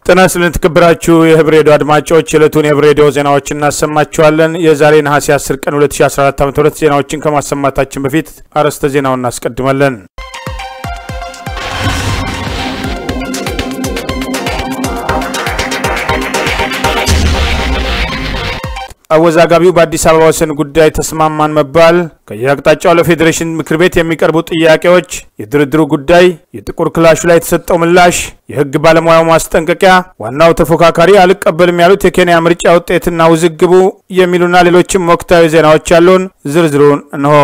ጤና ይስጥልን የተከበራችሁ የህብር ሬዲዮ አድማጮች የዕለቱን የህብር ሬዲዮ ዜናዎችን እናሰማችኋለን። የዛሬ ነሐሴ 10 ቀን 2014 ዓ ም ዜናዎችን ከማሰማታችን በፊት አርዕስተ ዜናውን እናስቀድማለን። አወዛጋቢው በአዲስ አበባ ወሰን ጉዳይ ተስማማን መባል፣ ከየአቅጣጫው ለፌዴሬሽን ምክር ቤት የሚቀርቡ ጥያቄዎች፣ የድርድሩ ጉዳይ፣ የጥቁር ክላሹ ላይ የተሰጠው ምላሽ፣ የህግ ባለሙያው ማስጠንቀቂያ፣ ዋናው ተፎካካሪ አልቀበልም ያሉት የኬንያ ምርጫ ውጤትና ውዝግቡ የሚሉና ሌሎችም ወቅታዊ ዜናዎች ያሉን ዝርዝሩን እንሆ።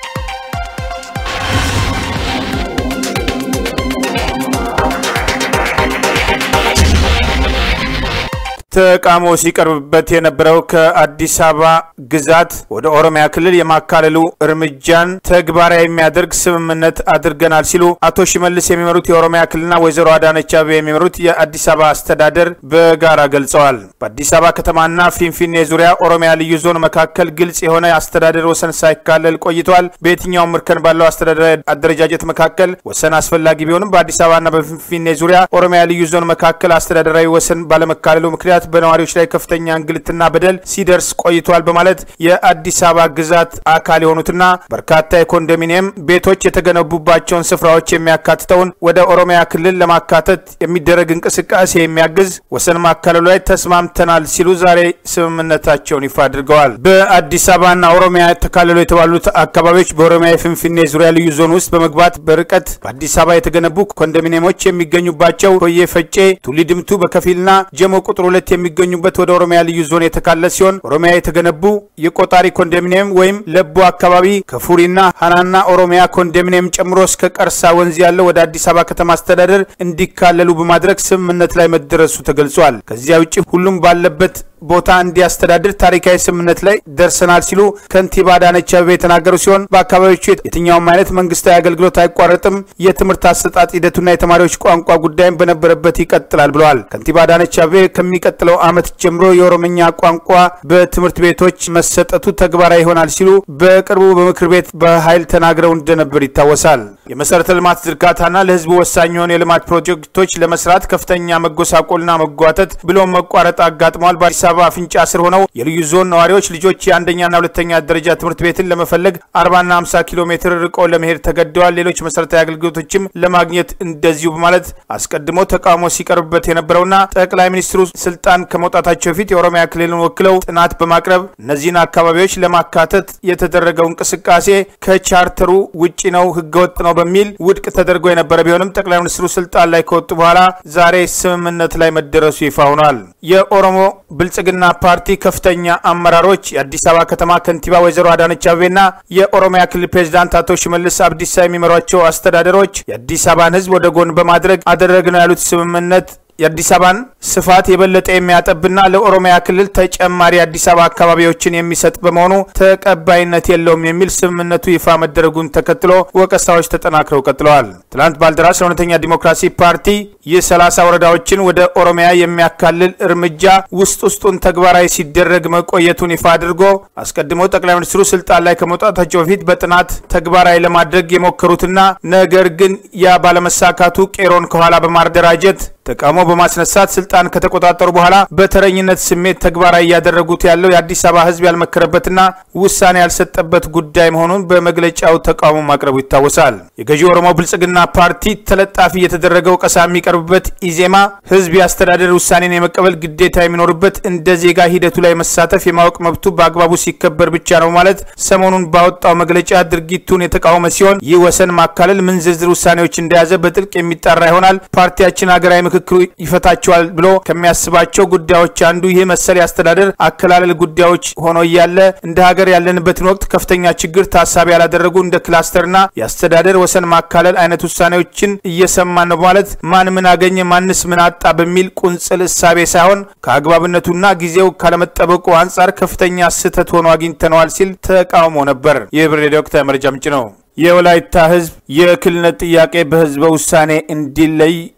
ተቃውሞ ሲቀርብበት የነበረው ከአዲስ አበባ ግዛት ወደ ኦሮሚያ ክልል የማካለሉ እርምጃን ተግባራዊ የሚያደርግ ስምምነት አድርገናል ሲሉ አቶ ሽመልስ የሚመሩት የኦሮሚያ ክልልና ወይዘሮ አዳነች አቤቤ የሚመሩት የአዲስ አበባ አስተዳደር በጋራ ገልጸዋል። በአዲስ አበባ ከተማና ፊንፊኔ ዙሪያ ኦሮሚያ ልዩ ዞን መካከል ግልጽ የሆነ አስተዳደር ወሰን ሳይካለል ቆይተዋል። በየትኛውም እርከን ባለው አስተዳደራዊ አደረጃጀት መካከል ወሰን አስፈላጊ ቢሆንም በአዲስ አበባና በፊንፊኔ ዙሪያ ኦሮሚያ ልዩ ዞን መካከል አስተዳደራዊ ወሰን ባለመካለሉ ምክንያት በነዋሪዎች ላይ ከፍተኛ እንግልትና በደል ሲደርስ ቆይቷል በማለት የአዲስ አበባ ግዛት አካል የሆኑትና በርካታ የኮንዶሚኒየም ቤቶች የተገነቡባቸውን ስፍራዎች የሚያካትተውን ወደ ኦሮሚያ ክልል ለማካተት የሚደረግ እንቅስቃሴ የሚያግዝ ወሰን ማካለሉ ላይ ተስማምተናል ሲሉ ዛሬ ስምምነታቸውን ይፋ አድርገዋል። በአዲስ አበባና ኦሮሚያ ተካለሉ የተባሉት አካባቢዎች በኦሮሚያ የፍንፍኔ ዙሪያ ልዩ ዞን ውስጥ በመግባት በርቀት በአዲስ አበባ የተገነቡ ኮንዶሚኒየሞች የሚገኙባቸው ሆዬ ፈጬ፣ ቱሊ ድምቱ በከፊልና ጀሞ ቁጥር ሁለት የሚገኙበት ወደ ኦሮሚያ ልዩ ዞን የተካለ ሲሆን ኦሮሚያ የተገነቡ የቆጣሪ ኮንዶሚኒየም ወይም ለቡ አካባቢ ከፉሪና ሀናና ኦሮሚያ ኮንዶሚኒየም ጨምሮ እስከ ቀርሳ ወንዝ ያለው ወደ አዲስ አበባ ከተማ አስተዳደር እንዲካለሉ በማድረግ ስምምነት ላይ መደረሱ ተገልጿል። ከዚያ ውጭ ሁሉም ባለበት ቦታ እንዲያስተዳድር ታሪካዊ ስምምነት ላይ ደርሰናል ሲሉ ከንቲባ አዳነች አቤቤ የተናገሩ ሲሆን በአካባቢዎቹ የትኛውም አይነት መንግስታዊ አገልግሎት አይቋረጥም፣ የትምህርት አሰጣጥ ሂደቱና የተማሪዎች ቋንቋ ጉዳይም በነበረበት ይቀጥላል ብለዋል። ከንቲባ አዳነች አቤቤ ከሚቀጥለው ዓመት ጀምሮ የኦሮምኛ ቋንቋ በትምህርት ቤቶች መሰጠቱ ተግባራዊ ይሆናል ሲሉ በቅርቡ በምክር ቤት በኃይል ተናግረው እንደነበር ይታወሳል። የመሰረተ ልማት ዝርጋታና ለህዝቡ ወሳኝ የሆኑ የልማት ፕሮጀክቶች ለመስራት ከፍተኛ መጎሳቆልና መጓተት ብሎም መቋረጥ አጋጥመዋል። በአዲስ አበባ አፍንጫ ስር ሆነው የልዩ ዞን ነዋሪዎች ልጆች የአንደኛና ሁለተኛ ደረጃ ትምህርት ቤትን ለመፈለግ 40ና 50 ኪሎ ሜትር ርቀው ለመሄድ ተገደዋል። ሌሎች መሰረታዊ አገልግሎቶችም ለማግኘት እንደዚሁ በማለት አስቀድሞ ተቃውሞ ሲቀርብበት የነበረውና ጠቅላይ ሚኒስትሩ ስልጣን ከመውጣታቸው በፊት የኦሮሚያ ክልልን ወክለው ጥናት በማቅረብ እነዚህን አካባቢዎች ለማካተት የተደረገው እንቅስቃሴ ከቻርተሩ ውጪ ነው፣ ህገወጥ ነው በሚል ውድቅ ተደርጎ የነበረ ቢሆንም ጠቅላይ ሚኒስትሩ ስልጣን ላይ ከወጡ በኋላ ዛሬ ስምምነት ላይ መደረሱ ይፋ ሆኗል። የኦሮሞ ብልጽግና ፓርቲ ከፍተኛ አመራሮች የአዲስ አበባ ከተማ ከንቲባ ወይዘሮ አዳነች አቤቤና የኦሮሚያ ክልል ፕሬዚዳንት አቶ ሽመልስ አብዲሳ የሚመሯቸው አስተዳደሮች የአዲስ አበባን ህዝብ ወደ ጎን በማድረግ አደረግነው ያሉት ስምምነት የአዲስ አበባን ስፋት የበለጠ የሚያጠብና ለኦሮሚያ ክልል ተጨማሪ አዲስ አበባ አካባቢዎችን የሚሰጥ በመሆኑ ተቀባይነት የለውም የሚል ስምምነቱ ይፋ መደረጉን ተከትሎ ወቀሳዎች ተጠናክረው ቀጥለዋል። ትናንት ባልደራስ ለእውነተኛ ዲሞክራሲ ፓርቲ ይህ ሰላሳ ወረዳዎችን ወደ ኦሮሚያ የሚያካልል እርምጃ ውስጥ ውስጡን ተግባራዊ ሲደረግ መቆየቱን ይፋ አድርጎ አስቀድሞ ጠቅላይ ሚኒስትሩ ስልጣን ላይ ከመውጣታቸው በፊት በጥናት ተግባራዊ ለማድረግ የሞከሩትና ነገር ግን ያ ባለመሳካቱ ቄሮን ከኋላ በማደራጀት ተቃውሞ በማስነሳት ስልጣን ከተቆጣጠሩ በኋላ በተረኝነት ስሜት ተግባራዊ እያደረጉት ያለው የአዲስ አበባ ሕዝብ ያልመከረበትና ውሳኔ ያልሰጠበት ጉዳይ መሆኑን በመግለጫው ተቃውሞ ማቅረቡ ይታወሳል። የገዢው ኦሮሞ ብልጽግና ፓርቲ ተለጣፊ የተደረገ ወቀሳ የሚቀርብበት ኢዜማ ሕዝብ የአስተዳደር ውሳኔን የመቀበል ግዴታ የሚኖርበት እንደ ዜጋ ሂደቱ ላይ መሳተፍ የማወቅ መብቱ በአግባቡ ሲከበር ብቻ ነው ማለት ሰሞኑን ባወጣው መግለጫ ድርጊቱን የተቃወመ ሲሆን ይህ ወሰን ማካለል ምን ዝርዝር ውሳኔዎች እንደያዘ በጥልቅ የሚጣራ ይሆናል። ፓርቲያችን ሀገራዊ ምክክሩ ይፈታቸዋል ብሎ ከሚያስባቸው ጉዳዮች አንዱ ይህ መሰል የአስተዳደር አከላለል ጉዳዮች ሆኖ እያለ እንደ ሀገር ያለንበትን ወቅት ከፍተኛ ችግር ታሳቢ ያላደረጉ እንደ ክላስተርና የአስተዳደር ወሰን ማካለል አይነት ውሳኔዎችን እየሰማን ነው በማለት ማን ምን አገኘ ማንስ ምን አጣ በሚል ቁንጽል እሳቤ ሳይሆን ከአግባብነቱና ጊዜው ካለመጠበቁ አንጻር ከፍተኛ ስህተት ሆኖ አግኝተነዋል ሲል ተቃውሞ ነበር። ይህ ብር ሬዲዮ ወቅታዊ መረጃ ምንጭ ነው። የወላይታ ሕዝብ የክልልነት ጥያቄ በህዝበ ውሳኔ እንዲለይ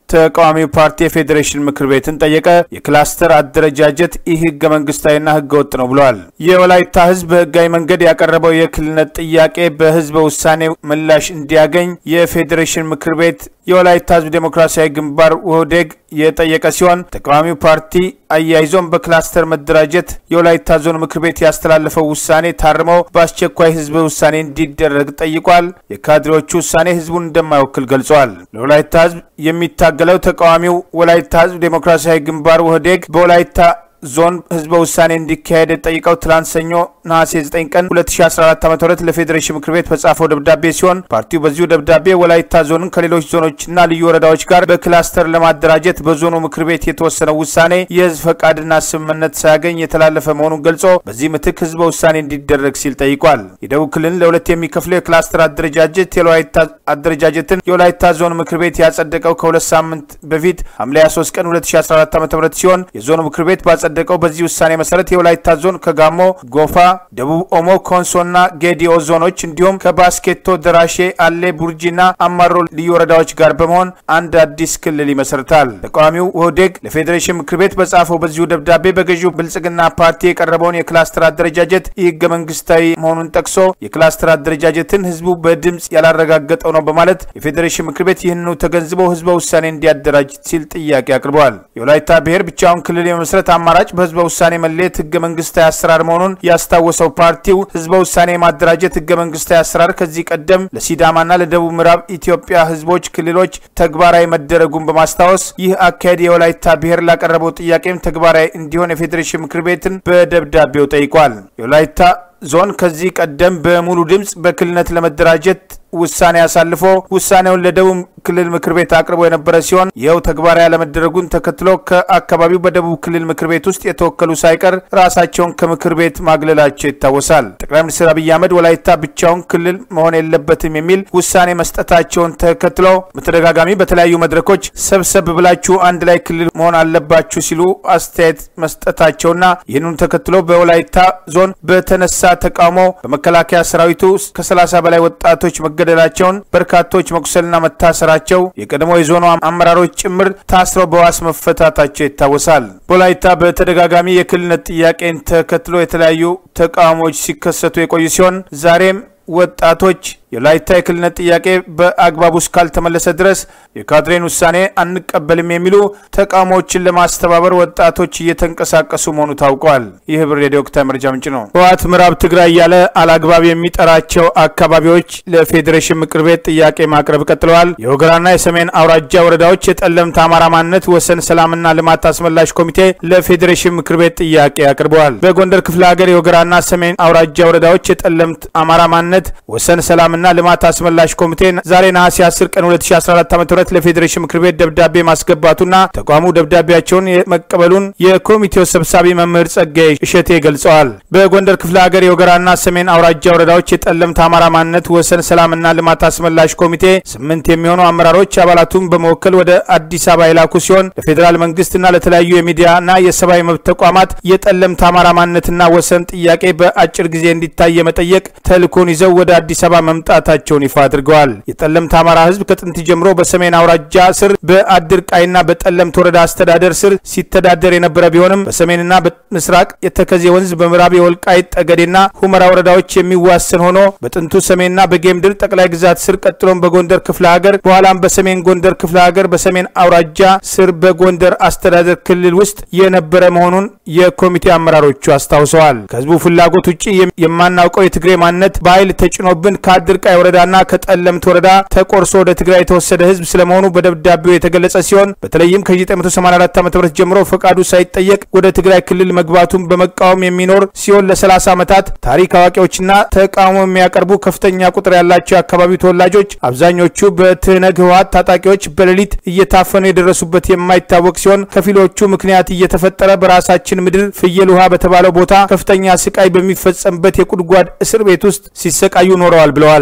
ተቃዋሚው ፓርቲ የፌዴሬሽን ምክር ቤትን ጠየቀ። የክላስተር አደረጃጀት ይህ ህገ መንግስታዊና ህገ ወጥ ነው ብለዋል። የወላይታ ህዝብ በህጋዊ መንገድ ያቀረበው የክልልነት ጥያቄ በህዝበ ውሳኔ ምላሽ እንዲያገኝ የፌዴሬሽን ምክር ቤት የወላይታ ህዝብ ዴሞክራሲያዊ ግንባር ውህዴግ የጠየቀ ሲሆን ተቃዋሚው ፓርቲ አያይዞም በክላስተር መደራጀት የወላይታ ዞን ምክር ቤት ያስተላለፈው ውሳኔ ታርመው በአስቸኳይ ህዝበ ውሳኔ እንዲደረግ ጠይቋል። የካድሬዎቹ ውሳኔ ህዝቡን እንደማይወክል ገልጸዋል። ለወላይታ ህዝብ የሚታገለው ተቃዋሚው ወላይታ ህዝብ ዴሞክራሲያዊ ግንባር ውህዴግ በወላይታ ዞን ህዝበ ውሳኔ እንዲካሄድ ጠይቀው ትላንት ሰኞ ነሐሴ 9 ቀን 2014 ዓ ም ለፌዴሬሽን ምክር ቤት በጻፈው ደብዳቤ ሲሆን ፓርቲው በዚሁ ደብዳቤ ወላይታ ዞንን ከሌሎች ዞኖችና ልዩ ወረዳዎች ጋር በክላስተር ለማደራጀት በዞኑ ምክር ቤት የተወሰነው ውሳኔ የህዝብ ፈቃድና ስምምነት ሳያገኝ የተላለፈ መሆኑን ገልጾ በዚህ ምትክ ህዝበ ውሳኔ እንዲደረግ ሲል ጠይቋል። የደቡብ ክልልን ለሁለት የሚከፍለው የክላስተር አደረጃጀት የወላይታ አደረጃጀትን የወላይታ ዞን ምክር ቤት ያጸደቀው ከሁለት ሳምንት በፊት ሐምሌ 23 ቀን 2014 ዓ ም ሲሆን የዞኑ ምክር ቤት ባጸደቀው በዚህ ውሳኔ መሰረት የወላይታ ዞን ከጋሞ፣ ጎፋ፣ ደቡብ ኦሞ፣ ኮንሶና ጌዲኦ ዞኖች እንዲሁም ከባስኬቶ፣ ደራሼ፣ አሌ፣ ቡርጂና አማሮ ልዩ ወረዳዎች ጋር በመሆን አንድ አዲስ ክልል ይመሰርታል። ተቃዋሚው ውህዴግ ለፌዴሬሽን ምክር ቤት በጻፈው በዚሁ ደብዳቤ በገዢው ብልጽግና ፓርቲ የቀረበውን የክላስተር አደረጃጀት ይህ ህገ መንግስታዊ መሆኑን ጠቅሶ የክላስተር አደረጃጀትን ህዝቡ በድምፅ ያላረጋገጠው ነው በማለት የፌዴሬሽን ምክር ቤት ይህንኑ ተገንዝቦ ህዝበ ውሳኔ እንዲያደራጅ ሲል ጥያቄ አቅርበዋል። የወላይታ ብሔር ብቻውን ክልል የመመስረት አማራጭ በህዝበ ውሳኔ መለየት ህገ መንግስታዊ አሰራር መሆኑን ያስታወሰው ፓርቲው ህዝበ ውሳኔ የማደራጀት ህገ መንግስታዊ አሰራር ከዚህ ቀደም ለሲዳማና ለደቡብ ምዕራብ ኢትዮጵያ ህዝቦች ክልሎች ተግባራዊ መደረጉን በማስታወስ ይህ አካሄድ የወላይታ ብሔር ላቀረበው ጥያቄም ተግባራዊ እንዲሆን የፌዴሬሽን ምክር ቤትን በደብዳቤው ጠይቋል። የወላይታ ዞን ከዚህ ቀደም በሙሉ ድምፅ በክልልነት ለመደራጀት ውሳኔ አሳልፎ ውሳኔውን ለደቡብ ክልል ምክር ቤት አቅርቦ የነበረ ሲሆን ይኸው ተግባራዊ ያለመደረጉን ተከትሎ ከአካባቢው በደቡብ ክልል ምክር ቤት ውስጥ የተወከሉ ሳይቀር ራሳቸውን ከምክር ቤት ማግለላቸው ይታወሳል። ጠቅላይ ሚኒስትር አብይ አህመድ ወላይታ ብቻውን ክልል መሆን የለበትም የሚል ውሳኔ መስጠታቸውን ተከትሎ በተደጋጋሚ በተለያዩ መድረኮች ሰብሰብ ብላችሁ አንድ ላይ ክልል መሆን አለባችሁ ሲሉ አስተያየት መስጠታቸውና ይህንኑ ተከትሎ በወላይታ ዞን በተነሳ ተቃውሞ በመከላከያ ሰራዊቱ ከ30 በላይ ወጣቶች መገደላቸውን በርካቶች መቁሰልና መታሰራቸው የቀድሞ የዞኑ አመራሮች ጭምር ታስረው በዋስ መፈታታቸው ይታወሳል። በወላይታ በተደጋጋሚ የክልልነት ጥያቄን ተከትሎ የተለያዩ ተቃውሞዎች ሲከሰቱ የቆዩ ሲሆን ዛሬም ወጣቶች የወላይታ የክልልነት ጥያቄ በአግባቡ እስካልተመለሰ ድረስ የካድሬን ውሳኔ አንቀበልም የሚሉ ተቃውሞዎችን ለማስተባበር ወጣቶች እየተንቀሳቀሱ መሆኑ ታውቋል። ይህ ህብር ሬዲዮ ወቅታዊ መረጃ ምንጭ ነው። ህወሓት ምዕራብ ትግራይ እያለ አላግባብ የሚጠራቸው አካባቢዎች ለፌዴሬሽን ምክር ቤት ጥያቄ ማቅረብ ቀጥለዋል። የወገራና የሰሜን አውራጃ ወረዳዎች የጠለምት አማራ ማንነት ወሰን ሰላምና ልማት አስመላሽ ኮሚቴ ለፌዴሬሽን ምክር ቤት ጥያቄ አቅርበዋል። በጎንደር ክፍለ ሀገር የወገራና ሰሜን አውራጃ ወረዳዎች የጠለምት አማራ ማንነት ወሰን ሰላምና ልማት አስመላሽ ኮሚቴ ዛሬ ነሐሴ 10 ቀን 2014 ዓ ም ለፌዴሬሽን ምክር ቤት ደብዳቤ ማስገባቱና ተቋሙ ደብዳቤያቸውን መቀበሉን የኮሚቴው ሰብሳቢ መምህር ጸጋይ እሸቴ ገልጸዋል። በጎንደር ክፍለ ሀገር የወገራና ሰሜን አውራጃ ወረዳዎች የጠለምት አማራ ማንነት ወሰን ሰላምና ልማት አስመላሽ ኮሚቴ ስምንት የሚሆኑ አመራሮች አባላቱን በመወከል ወደ አዲስ አበባ የላኩ ሲሆን ለፌዴራል መንግስትና ለተለያዩ የሚዲያና የሰብአዊ መብት ተቋማት የጠለምት አማራ ማንነትና ወሰን ጥያቄ በአጭር ጊዜ እንዲታይ የመጠየቅ ተልእኮን ይዘው ወደ አዲስ አበባ መምጣታቸውን ይፋ አድርገዋል። የጠለምት አማራ ህዝብ ከጥንት ጀምሮ በሰሜን አውራጃ ስር በአድርቃይና በጠለምት ወረዳ አስተዳደር ስር ሲተዳደር የነበረ ቢሆንም በሰሜንና በምስራቅ የተከዜ ወንዝ በምዕራብ የወልቃይት ጠገዴና ሁመራ ወረዳዎች የሚዋሰን ሆኖ በጥንቱ ሰሜንና በጌምድር ጠቅላይ ግዛት ስር ቀጥሎም በጎንደር ክፍለ ሀገር በኋላም በሰሜን ጎንደር ክፍለ ሀገር በሰሜን አውራጃ ስር በጎንደር አስተዳደር ክልል ውስጥ የነበረ መሆኑን የኮሚቴ አመራሮቹ አስታውሰዋል። ከህዝቡ ፍላጎት ውጭ የማናውቀው የትግሬ ማንነት በኃይል ተጭኖብን ከአድርቃይ ወረዳና ከጠለምት ወረዳ ተቆርሶ ወደ ትግራይ የተወሰደ ህዝብ ስለመሆኑ በደብዳቤው የተገለጸ ሲሆን በተለይም ከ1984 ዓ ም ጀምሮ ፈቃዱ ሳይጠየቅ ወደ ትግራይ ክልል መግባቱን በመቃወም የሚኖር ሲሆን ለ30 ዓመታት ታሪክ አዋቂዎችና ተቃውሞ የሚያቀርቡ ከፍተኛ ቁጥር ያላቸው የአካባቢው ተወላጆች አብዛኞቹ በትህነግ ህወሓት ታጣቂዎች በሌሊት እየታፈኑ የደረሱበት የማይታወቅ ሲሆን ከፊሎቹ ምክንያት እየተፈጠረ በራሳችን ምድር ፍየል ውሃ በተባለው ቦታ ከፍተኛ ስቃይ በሚፈጸምበት የጉድጓድ እስር ቤት ውስጥ ሲሰቃዩ ኖረዋል ብለዋል።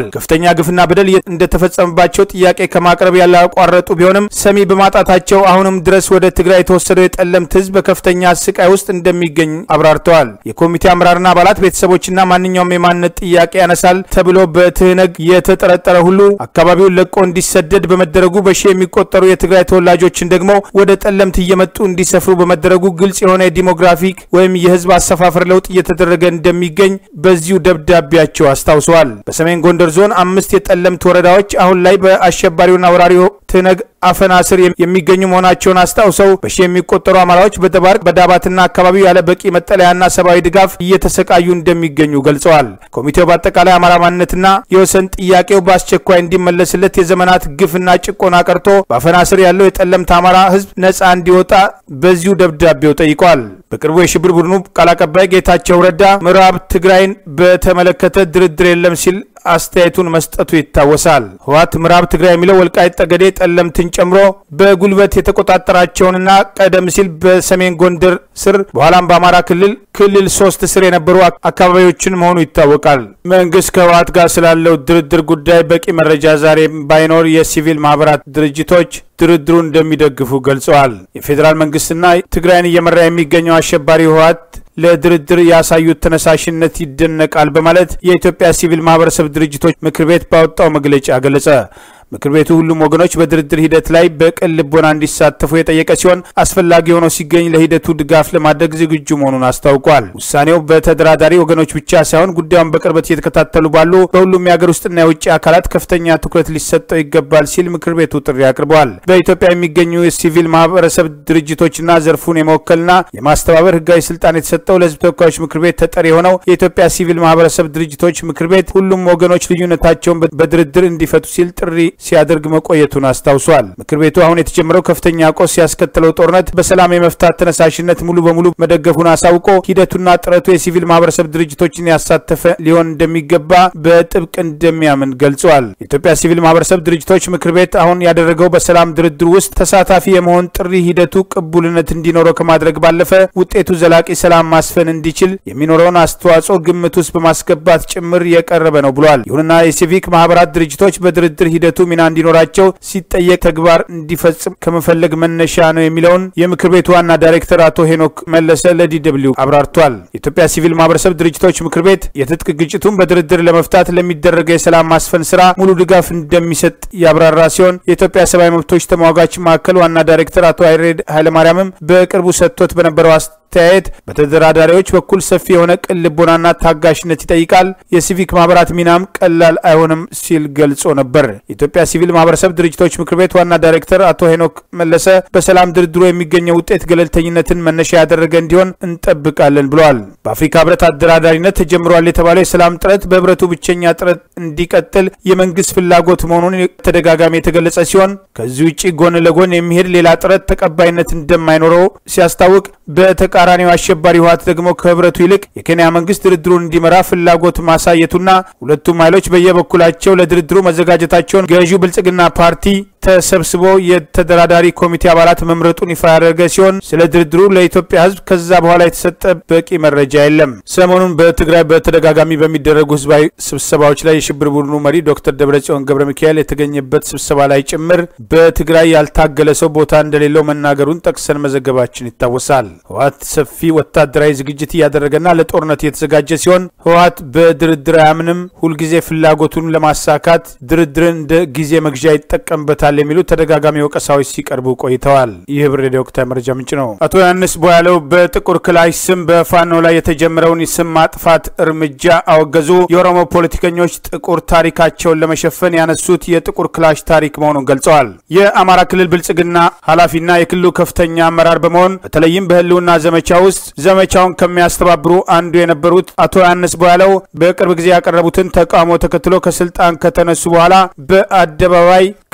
ከፍተኛ ግፍና በደል እንደተፈጸመባቸው ጥያቄ ከማቅረብ ያላቋረጡ ቢሆንም ሰሚ በማጣታቸው አሁንም ድረስ ወደ ትግራይ የተወሰደው የጠለምት ህዝብ በከፍተኛ ስቃይ ውስጥ እንደሚገኝ አብራርተዋል። የኮሚቴ አመራርና አባላት ቤተሰቦችና ማንኛውም የማንነት ጥያቄ ያነሳል ተብሎ በትህነግ የተጠረጠረ ሁሉ አካባቢውን ለቆ እንዲሰደድ በመደረጉ በሺ የሚቆጠሩ የትግራይ ተወላጆችን ደግሞ ወደ ጠለምት እየመጡ እንዲሰፍሩ በመደረጉ ግልጽ የሆነ የዲሞግራፊክ ወይም የህዝብ አሰፋፈር ለውጥ እየተደረገ እንደሚገኝ በዚሁ ደብዳቤያቸው አስታውሰዋል። በሰሜን ጎንደር ዞን አምስት የጠለምት ወረዳዎች አሁን ላይ በአሸባሪውና ወራሪው ትህነግ አፈና ስር የሚገኙ መሆናቸውን አስታውሰው በሺ የሚቆጠሩ አማራዎች በደባርቅ በዳባትና አካባቢው ያለ በቂ መጠለያና ሰብአዊ ድጋፍ እየተሰቃዩ እንደሚገኙ ገልጸዋል። ኮሚቴው በአጠቃላይ አማራ ማንነትና የወሰን ጥያቄው በአስቸኳይ እንዲመለስለት የዘመናት ግፍና ጭቆና ቀርቶ በአፈና ስር ያለው የጠለምት አማራ ህዝብ ነጻ እንዲወጣ በዚሁ ደብዳቤው ጠይቋል። በቅርቡ የሽብር ቡድኑ ቃል አቀባይ ጌታቸው ረዳ ምዕራብ ትግራይን በተመለከተ ድርድር የለም ሲል አስተያየቱን መስጠቱ ይታወሳል። ህወሓት ምዕራብ ትግራይ የሚለው ወልቃይት ጠገዴ፣ ጠለምትን ጨምሮ በጉልበት የተቆጣጠራቸውንና ቀደም ሲል በሰሜን ጎንደር ስር በኋላም በአማራ ክልል ክልል ሶስት ስር የነበሩ አካባቢዎችን መሆኑ ይታወቃል። መንግስት ከህወሓት ጋር ስላለው ድርድር ጉዳይ በቂ መረጃ ዛሬ ባይኖር የሲቪል ማህበራት ድርጅቶች ድርድሩ እንደሚደግፉ ገልጸዋል። የፌዴራል መንግስትና ትግራይን እየመራ የሚገኘው አሸባሪ ህወሓት ለድርድር ያሳዩት ተነሳሽነት ይደነቃል በማለት የኢትዮጵያ ሲቪል ማህበረሰብ ድርጅቶች ምክር ቤት ባወጣው መግለጫ ገለጸ። ምክር ቤቱ ሁሉም ወገኖች በድርድር ሂደት ላይ በቅን ልቦና እንዲሳተፉ የጠየቀ ሲሆን አስፈላጊ ሆኖ ሲገኝ ለሂደቱ ድጋፍ ለማድረግ ዝግጁ መሆኑን አስታውቋል። ውሳኔው በተደራዳሪ ወገኖች ብቻ ሳይሆን ጉዳዩን በቅርበት እየተከታተሉ ባሉ በሁሉም የሀገር ውስጥና የውጭ አካላት ከፍተኛ ትኩረት ሊሰጠው ይገባል ሲል ምክር ቤቱ ጥሪ አቅርበዋል። በኢትዮጵያ የሚገኙ የሲቪል ማህበረሰብ ድርጅቶችና ዘርፉን የመወከልና የማስተባበር ህጋዊ ስልጣን የተሰጠው ለህዝብ ተወካዮች ምክር ቤት ተጠሪ የሆነው የኢትዮጵያ ሲቪል ማህበረሰብ ድርጅቶች ምክር ቤት ሁሉም ወገኖች ልዩነታቸውን በድርድር እንዲፈቱ ሲል ጥሪ ሲያደርግ መቆየቱን አስታውሷል። ምክር ቤቱ አሁን የተጀመረው ከፍተኛ ቆስ ያስከተለው ጦርነት በሰላም የመፍታት ተነሳሽነት ሙሉ በሙሉ መደገፉን አሳውቆ ሂደቱና ጥረቱ የሲቪል ማህበረሰብ ድርጅቶችን ያሳተፈ ሊሆን እንደሚገባ በጥብቅ እንደሚያምን ገልጿል። የኢትዮጵያ ሲቪል ማህበረሰብ ድርጅቶች ምክር ቤት አሁን ያደረገው በሰላም ድርድር ውስጥ ተሳታፊ የመሆን ጥሪ ሂደቱ ቅቡልነት እንዲኖረው ከማድረግ ባለፈ ውጤቱ ዘላቂ ሰላም ማስፈን እንዲችል የሚኖረውን አስተዋጽኦ ግምት ውስጥ በማስገባት ጭምር የቀረበ ነው ብሏል። ይሁንና የሲቪክ ማህበራት ድርጅቶች በድርድር ሂደቱ ሚና እንዲኖራቸው ሲጠየቅ ተግባር እንዲፈጽም ከመፈለግ መነሻ ነው የሚለውን የምክር ቤቱ ዋና ዳይሬክተር አቶ ሄኖክ መለሰ ለዲደብሊው አብራርቷል። የኢትዮጵያ ሲቪል ማህበረሰብ ድርጅቶች ምክር ቤት የትጥቅ ግጭቱን በድርድር ለመፍታት ለሚደረገው የሰላም ማስፈን ስራ ሙሉ ድጋፍ እንደሚሰጥ ያብራራ ሲሆን የኢትዮጵያ ሰብአዊ መብቶች ተሟጋች ማዕከል ዋና ዳይሬክተር አቶ አይሬድ ኃይለማርያምም በቅርቡ ሰጥቶት በነበረው አስተያየት በተደራዳሪዎች በኩል ሰፊ የሆነ ቅን ልቦናና ታጋሽነት ይጠይቃል። የሲቪክ ማህበራት ሚናም ቀላል አይሆንም ሲል ገልጾ ነበር። የኢትዮጵያ ሲቪል ማህበረሰብ ድርጅቶች ምክር ቤት ዋና ዳይሬክተር አቶ ሄኖክ መለሰ በሰላም ድርድሮ የሚገኘው ውጤት ገለልተኝነትን መነሻ ያደረገ እንዲሆን እንጠብቃለን ብለዋል። በአፍሪካ ህብረት አደራዳሪነት ተጀምሯል የተባለው የሰላም ጥረት በህብረቱ ብቸኛ ጥረት እንዲቀጥል የመንግስት ፍላጎት መሆኑን ተደጋጋሚ የተገለጸ ሲሆን ከዚህ ውጭ ጎን ለጎን የሚሄድ ሌላ ጥረት ተቀባይነት እንደማይኖረው ሲያስታውቅ በተቃራኒው አሸባሪ ህወሓት ደግሞ ከህብረቱ ይልቅ የኬንያ መንግስት ድርድሩን እንዲመራ ፍላጎት ማሳየቱና ሁለቱም ኃይሎች በየበኩላቸው ለድርድሩ መዘጋጀታቸውን ገዢው ብልጽግና ፓርቲ ተሰብስቦ የተደራዳሪ ኮሚቴ አባላት መምረጡን ይፋ ያደረገ ሲሆን ስለ ድርድሩ ለኢትዮጵያ ህዝብ ከዛ በኋላ የተሰጠ በቂ መረጃ የለም። ሰሞኑን በትግራይ በተደጋጋሚ በሚደረጉ ህዝባዊ ስብሰባዎች ላይ የሽብር ቡድኑ መሪ ዶክተር ደብረጽዮን ገብረ ሚካኤል የተገኘበት ስብሰባ ላይ ጭምር በትግራይ ያልታገለ ሰው ቦታ እንደሌለው መናገሩን ጠቅሰን መዘገባችን ይታወሳል። ህወሓት ሰፊ ወታደራዊ ዝግጅት እያደረገና ለጦርነት እየተዘጋጀ ሲሆን ህወሓት በድርድር አያምንም፣ ሁልጊዜ ፍላጎቱን ለማሳካት ድርድርን እንደ ጊዜ መግዣ ይጠቀምበታል የሚሉ ተደጋጋሚ ወቀሳዎች ሲቀርቡ ቆይተዋል። ይህ ህብር ሬዲዮ ወቅታዊ መረጃ ምንጭ ነው። አቶ ዮሐንስ ቦያለው በጥቁር ክላሽ ስም በፋኖ ላይ የተጀመረውን የስም ማጥፋት እርምጃ አወገዙ። የኦሮሞ ፖለቲከኞች ጥቁር ታሪካቸውን ለመሸፈን ያነሱት የጥቁር ክላሽ ታሪክ መሆኑን ገልጸዋል። የአማራ ክልል ብልጽግና ኃላፊና የክልሉ ከፍተኛ አመራር በመሆን በተለይም በህልውና ዘመቻ ውስጥ ዘመቻውን ከሚያስተባብሩ አንዱ የነበሩት አቶ ዮሐንስ ቦያለው በቅርብ ጊዜ ያቀረቡትን ተቃውሞ ተከትሎ ከስልጣን ከተነሱ በኋላ በአደባባይ ከትላንት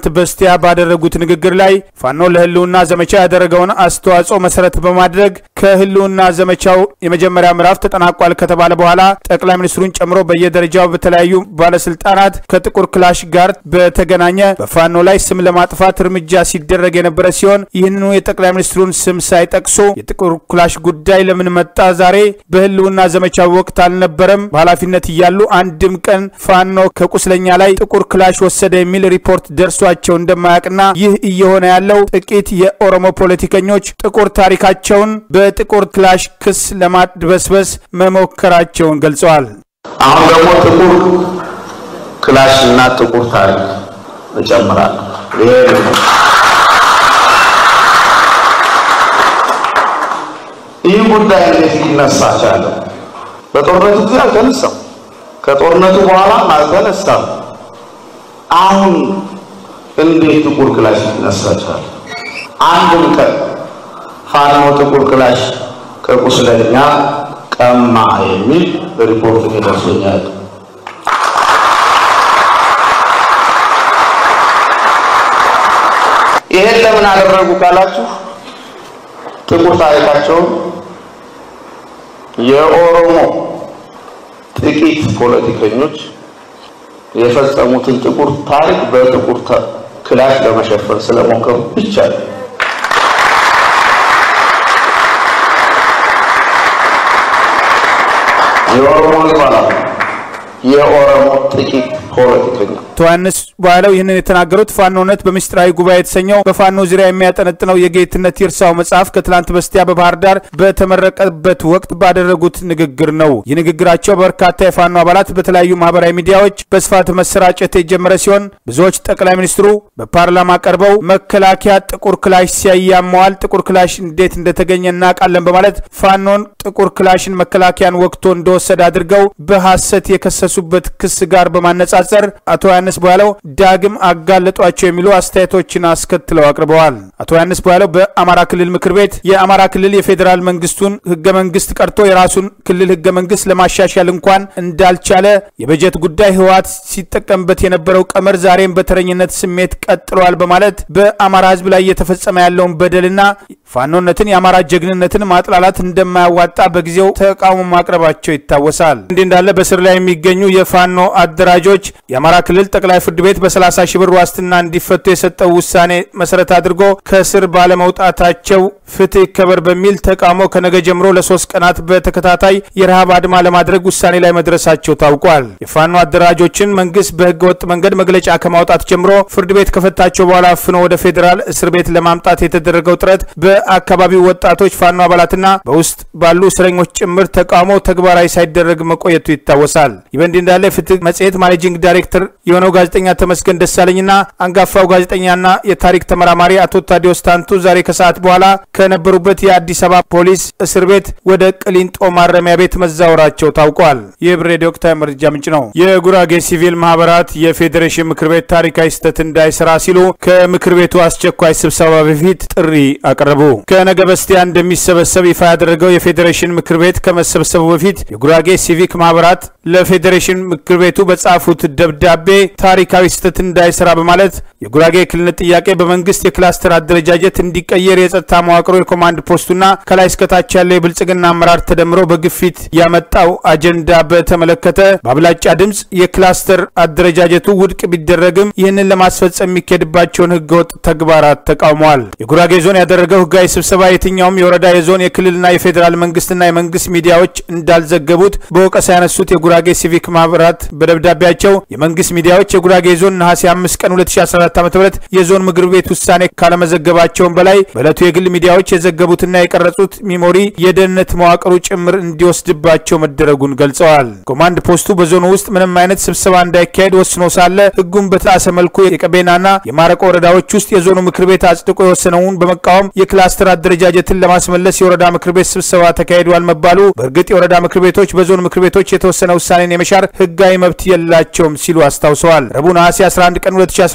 ከትላንት በስቲያ ባደረጉት ንግግር ላይ ፋኖ ለህልውና ዘመቻ ያደረገውን አስተዋጽኦ መሰረት በማድረግ ከህልውና ዘመቻው የመጀመሪያ ምዕራፍ ተጠናቋል ከተባለ በኋላ ጠቅላይ ሚኒስትሩን ጨምሮ በየደረጃው በተለያዩ ባለስልጣናት ከጥቁር ክላሽ ጋር በተገናኘ በፋኖ ላይ ስም ለማጥፋት እርምጃ ሲደረግ የነበረ ሲሆን ይህንኑ የጠቅላይ ሚኒስትሩን ስም ሳይጠቅሱ የጥቁር ክላሽ ጉዳይ ለምን መጣ ዛሬ በህልውና ዘመቻው ወቅት አልነበረም በኃላፊነት እያሉ አንድም ቀን ፋኖ ከቁስለኛ ላይ ጥቁር ክላሽ ወሰደ የሚል ሪፖርት ደርሷቸው እንደማያውቅና ይህ እየሆነ ያለው ጥቂት የኦሮሞ ፖለቲከኞች ጥቁር ታሪካቸውን በጥቁር ክላሽ ክስ ለማድበስበስ መሞከራቸውን ገልጸዋል። አሁን ደግሞ ጥቁር ክላሽ እና ጥቁር ታሪክ እጨምራለሁ። ይሄ ይህ ጉዳይ እንዴት ሊነሳ ቻለ? በጦርነቱ ጊዜ አልተነሳም። ከጦርነቱ በኋላ አልተነሳም። አሁን እንዴት ጥቁር ክላሽ ሊነሳ ቻለ? አንድም ቀን ፋኖ ጥቁር ክላሽ ከቁስለኛ ቀማ የሚል ሪፖርት ደርሶኛል። ይሄን ለምን አደረጉ ካላችሁ ጥቁር ታሪካቸውን የኦሮሞ ጥቂት ፖለቲከኞች የፈጸሙትን ጥቁር ታሪክ በጥቁር ክላሽ ለመሸፈን ስለሞከሩ ብቻ ነው። የኦሮሞ ይባላል የኦሮሞ ጥቂት ፖለቲከኛ አቶ ዮሐንስ በኋላው ይህንን የተናገሩት ፋኖነት በምስጢራዊ ጉባኤ የተሰኘው በፋኖ ዙሪያ የሚያጠነጥነው የጌትነት ይርሳው መጽሐፍ ከትላንት በስቲያ በባህር ዳር በተመረቀበት ወቅት ባደረጉት ንግግር ነው። ይህ ንግግራቸው በርካታ የፋኖ አባላት በተለያዩ ማህበራዊ ሚዲያዎች በስፋት መሰራጨት የጀመረ ሲሆን ብዙዎች ጠቅላይ ሚኒስትሩ በፓርላማ ቀርበው መከላከያ ጥቁር ክላሽ ሲያያመዋል፣ ጥቁር ክላሽ እንዴት እንደተገኘ እናውቃለን በማለት ፋኖን ጥቁር ክላሽን መከላከያን ወቅቶ እንደወሰደ አድርገው በሐሰት የከሰሱበት ክስ ጋር በማነጻጸር አቶ ዮሐንስ በኋላው ዳግም አጋለጧቸው የሚሉ አስተያየቶችን አስከትለው አቅርበዋል። አቶ ዮሐንስ በኋላው በአማራ ክልል ምክር ቤት የአማራ ክልል የፌዴራል መንግስቱን ህገ መንግስት ቀርቶ የራሱን ክልል ህገ መንግስት ለማሻሻል እንኳን እንዳልቻለ የበጀት ጉዳይ ህወሓት ሲጠቀምበት የነበረው ቀመር ዛሬም በተረኝነት ስሜት ቀጥሏል በማለት በአማራ ህዝብ ላይ እየተፈጸመ ያለውን በደልና ፋኖነትን የአማራ ጀግንነትን ማጥላላት እንደማያዋጣ በጊዜው ተቃውሞ ማቅረባቸው ይታወሳል። እንዲህ እንዳለ በስር ላይ የሚገኙ የፋኖ አደራጆች የአማራ ክልል ጠቅላይ ፍርድ ቤት በ30 ሺህ ብር ዋስትና እንዲፈቱ የሰጠው ውሳኔ መሰረት አድርጎ ከስር ባለመውጣታቸው ፍትህ ይከበር በሚል ተቃውሞ ከነገ ጀምሮ ለሶስት ቀናት በተከታታይ የረሃብ አድማ ለማድረግ ውሳኔ ላይ መድረሳቸው ታውቋል። የፋኖ አደራጆችን መንግስት በህገ ወጥ መንገድ መግለጫ ከማውጣት ጀምሮ ፍርድ ቤት ከፈታቸው በኋላ አፍኖ ወደ ፌዴራል እስር ቤት ለማምጣት የተደረገው ጥረት በአካባቢው ወጣቶች ፋኖ አባላትና በውስጥ ባሉ እስረኞች ጭምር ተቃውሞ ተግባራዊ ሳይደረግ መቆየቱ ይታወሳል። ይህ በእንዲህ እንዳለ የፍትህ መጽሔት ማኔጂንግ ዳይሬክተር የሆነው ጋዜጠኛ ተመስገን ደሳለኝና አንጋፋው ጋዜጠኛና የታሪክ ተመራማሪ አቶ ታዲዮስ ታንቱ ዛሬ ከሰዓት በኋላ ከነበሩበት የአዲስ አበባ ፖሊስ እስር ቤት ወደ ቅሊንጦ ማረሚያ ቤት መዛወራቸው ታውቋል። ይህ ብሬድ ወቅታዊ መረጃ ምንጭ ነው። የጉራጌ ሲቪል ማህበራት የፌዴሬሽን ምክር ቤት ታሪካዊ ስህተት እንዳይሰራ ሲሉ ከምክር ቤቱ አስቸኳይ ስብሰባ በፊት ጥሪ አቀረቡ። ከነገ በስቲያ እንደሚሰበሰብ ይፋ ያደረገው የፌዴሬሽን ምክር ቤት ከመሰብሰቡ በፊት የጉራጌ ሲቪክ ማህበራት ለፌዴሬሽን ምክር ቤቱ በጻፉት ደብዳቤ ታሪካዊ ስህተት እንዳይሰራ በማለት የጉራጌ ክልልነት ጥያቄ በመንግስት የክላስተር አደረጃጀት እንዲቀየር የጸጥታ መዋቅሮ የኮማንድ ፖስቱና ከላይ እስከታች ያለው የብልጽግና አመራር ተደምሮ በግፊት ያመጣው አጀንዳ በተመለከተ በአብላጫ ድምፅ የክላስተር አደረጃጀቱ ውድቅ ቢደረግም ይህንን ለማስፈጸም የሚካሄድባቸውን ህገወጥ ተግባራት ተቃውመዋል። የጉራጌ ዞን ያደረገው ህጋዊ ስብሰባ የትኛውም የወረዳ የዞን የክልልና የፌዴራል መንግስትና የመንግስት ሚዲያዎች እንዳልዘገቡት በወቀሳ ያነሱት የጉራጌ ሲቪክ ማህበራት በደብዳቤያቸው የመንግስት ሚዲያዎች የጉራጌ ዞን ነሐሴ 5 ቀን 2014 ዓ ም የዞን ምክር ቤት ውሳኔ ካለመዘገባቸውን በላይ በዕለቱ የግል ሚዲያዎች የዘገቡትና የቀረጹት ሚሞሪ የደህንነት መዋቅሩ ጭምር እንዲወስድባቸው መደረጉን ገልጸዋል። ኮማንድ ፖስቱ በዞኑ ውስጥ ምንም አይነት ስብሰባ እንዳይካሄድ ወስኖ ሳለ ህጉን በተጣሰ መልኩ የቀቤናና የማረቆ ወረዳዎች ውስጥ የዞኑ ምክር ቤት አጽድቆ የወሰነውን በመቃወም የክላስተር አደረጃጀትን ለማስመለስ የወረዳ ምክር ቤት ስብሰባ ተካሂዷል መባሉ በእርግጥ የወረዳ ምክር ቤቶች በዞን ምክር ቤቶች የተወሰነ ውሳኔን የመሻር ህጋዊ መብት የላቸውም ሲሉ አስታውሰዋል። ረቡዕ ነሐሴ 11 ቀን 2014 ዓ ም